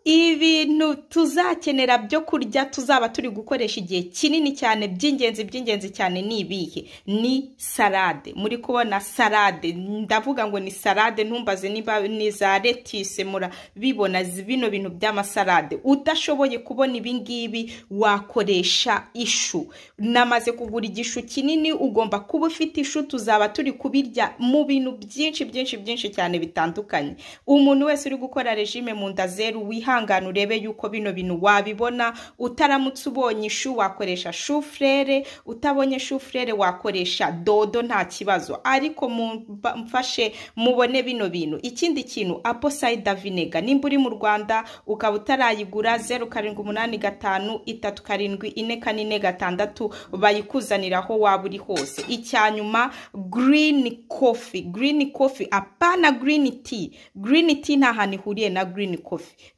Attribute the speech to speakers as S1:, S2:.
S1: ibintu tuzakenera byo kurya tuzaba turi gukoresha igihe kinini cyane by'ingenzi by'ingenzi cyane ni ibihe ni salade muri kubona salade ndavuga ngo ni salade ntumbaze niba ni za letise murabibona bino bintu by'amasalade udashoboye kubona ibi ngibi wakoresha ishu namaze kugura igishu kinini ugomba kuba ufite ishu tuzaba turi kubirya mu bintu byinshi byinshi byinshi cyane bitandukanye umuntu wese uri gukora regime mu nda zeru wihangane urebe yuko bino bintu wabibona utaramutse ubonye ishu wakoresha shufurere utabonye shufurere wakoresha dodo nta kibazo ariko mfashe mubone bino bintu ikindi kintu aposayida vinega nimba uri mu rwanda ukaba utarayigura zeru karindwi umunani gatanu itatu karindwi ine kane gatandatu bayikuzanira aho waba uri hose icya nyuma girini kofi girini kofi apana girini ti girini ti nta hantu ihuriye na girini kofi